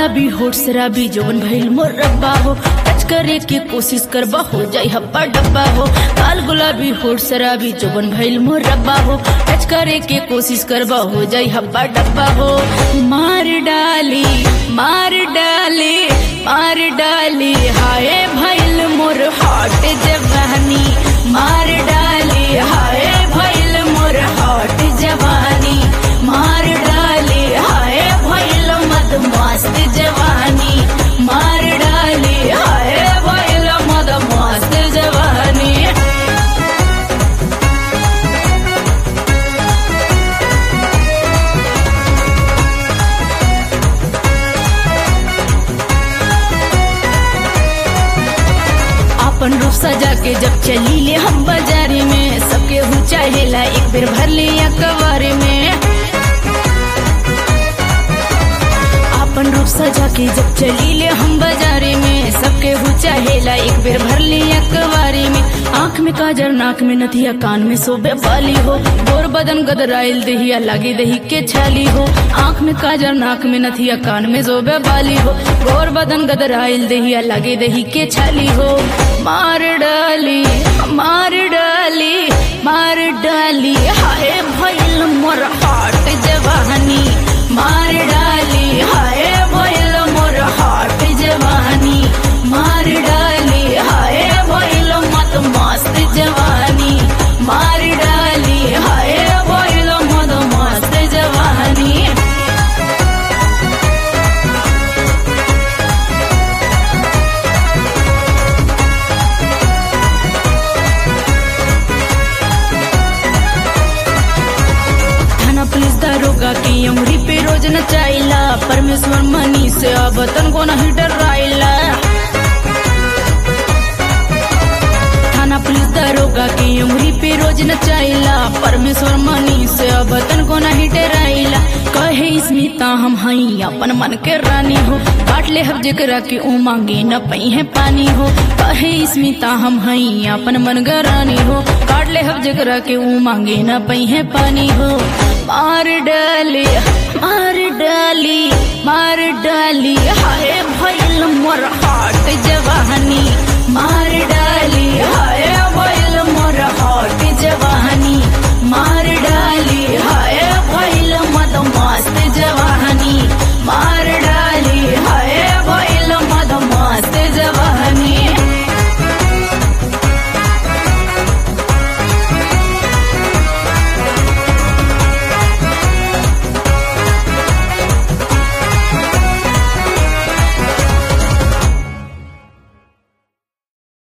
गुलाबी होठ शराबी जवन भइल मोर रब्बा हो टच करे के कोशिश करबा हो जाई हब्बा डब्बा हो काल गुलाबी होठ शराबी जवन भइल मोर रब्बा हो टच करे के कोशिश करबा हो जाई हब्बा डब्बा हो मार डाली मार डाली मार डाली हाय भइल मोर हॉट जवानी मार डाली हाय भइल मोर हॉट जवानी मार डाली हाय भइल मद मस्त जवानी मार डाली हाय भइल मद मस्त जवानी अपन रूप सजा के जब चली ले हम बाजारे में सबके हु चाहेला एक बेर भर ले या कवारे में अपन रूप सजा के जब चली ले हम बाजारे में सबके हु चाहेला एक बेर भर ले या कवारे में आंख में काजर नाक में नथिया कान में सोबे वाली हो गोर बदन गदराइल दहिया लागे दही के छाली हो आंख में काजर नाक में नथिया कान में सोबे वाली हो गोर बदन गदराइल दहिया लागे दही के छाली हो मार डाली मार डाली मार डाली हाय भइल मोर हाट जवानी मार डाली हाय भइल मोर हाट जवानी मार डाली हाय भइल मत मस्त जवानी मार डाली हाय भइल मत मस्त जवानी थाना पुलिस दारोगा की उंगली पे रोज नचाइला परमेश्वर मनी से अब तन को नहीं डराइला थाना पुलिस दारोगा की उंगली पे रोज नचाइला परमेश्वर मनी से अब तन को नहीं डराइला कहे स्मिता हम हई अपन मन के रानी हो काट ले हब जेकरा के ऊ मांगे न पई है पानी हो कहे स्मिता हम हई अपन मन के रानी हो काट ले हब जेकरा के ऊ मांगे न पई है पानी हो मार डाली मार डाली मार डाली